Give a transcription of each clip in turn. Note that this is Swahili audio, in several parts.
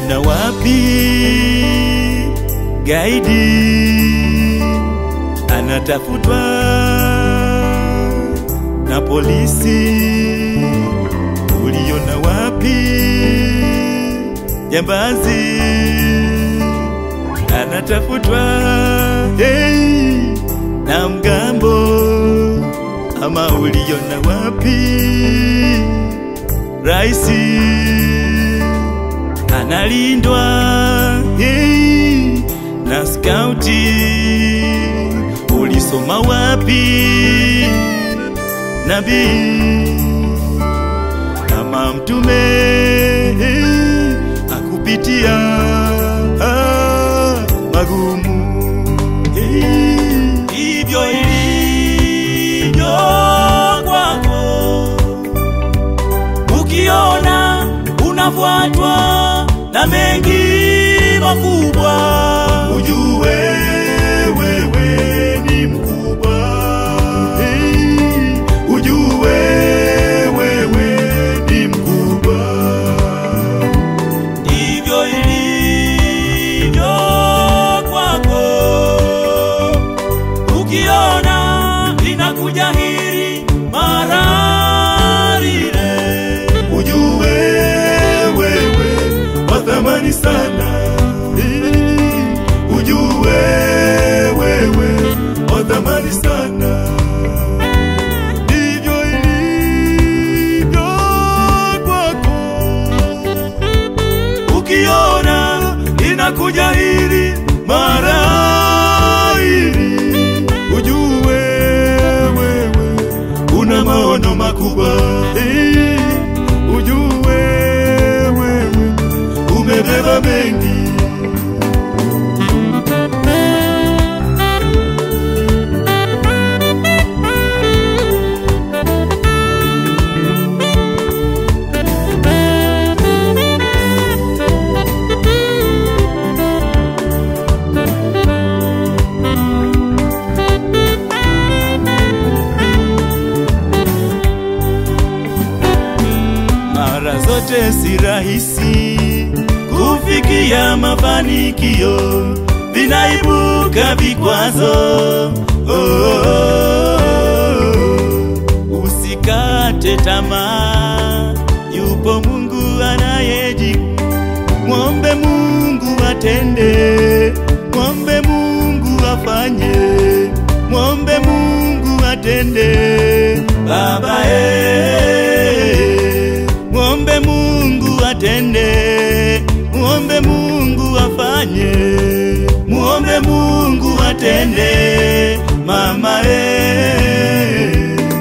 uliona wapi gaidi anatafutwa na polisi? Uliona wapi jambazi anatafutwa hey, na mgambo? Ama uliona wapi raisi analindwa hey, na skauti? Ulisoma wapi nabii kama mtume hey, akupitia ah, magumu hey, hivyo ilivyo kwako ukiona unafuatwa na mengi makubwa, ujue wewe ni mkubwa. Hey, ujue wewe ni mkubwa. Ndivyo ilivyo kwako, ukiona linakuja hili mara lile, ujue wewe wa thamani sana. Eh, Ujue wewe wa thamani sana. Ndivyo ilivyo kwako, ukiona inakuja hili mara hili, ujue wewe una maono makubwa. Eh, Ujue wewe umebeba mengi. mara zote si rahisi kufikia mafanikio, vinaibuka vikwazo. Oh, oh, oh. Usikate tamaa, yupo Mungu anayejibu. Mwombe Mungu atende, mwombe Mungu afanye, mwombe Mungu atende. Baba eh, mwombe Mungu atende, mwombe Mungu afanye, mwombe Mungu atende. Mama eh.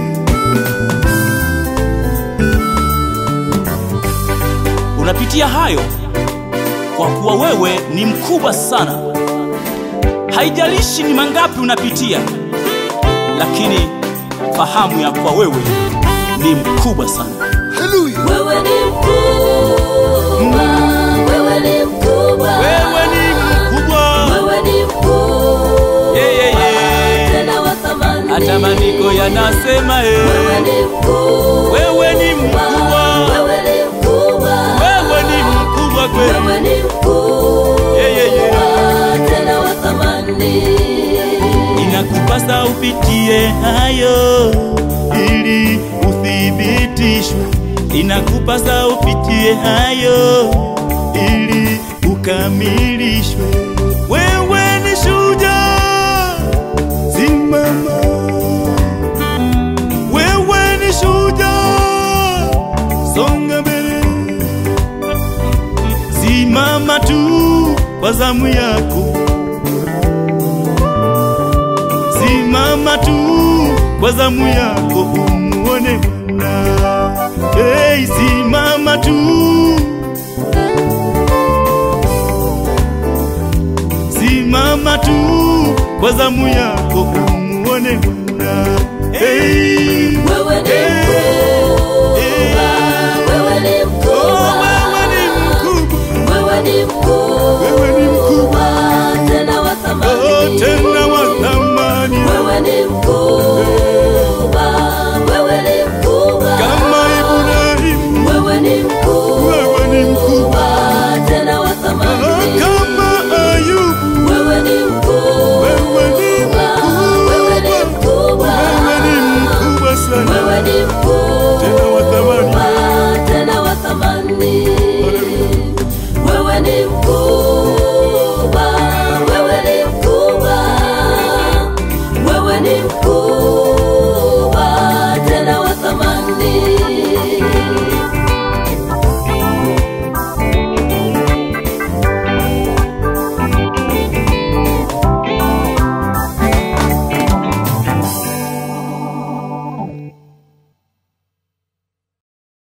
unapitia hayo kwa kuwa wewe ni mkubwa sana. Haijalishi ni mangapi unapitia, lakini fahamu ya kuwa wewe ni mkubwa sana. Wewe ni mkubwa, wewe ni mkubwa, Wewe ni mkubwa, wewe ni mkubwa, yeah, yeah, yeah. tena wa thamani. hata maandiko yanasema eh. Wewe ni mkubwa, Wewe ni mkubwa, wewe ni mkubwa, wewe ni mkubwa kweli. wewe ni mkubwa, Yeah, yeah, yeah. tena wa thamani. Inakupasa upitie hayo ili uthibitishwe. Inakupasa upitie hayo ili ukamilishwe. Wewe ni shujaa, simama. Wewe ni shujaa, songa mbele, simama tu kwa zamu yako. simama tu kwa zamu yako umuone Bwana. Hey, simama tu, simama tu kwa zamu yako umuone Bwana. Hey, Wewe ni hey,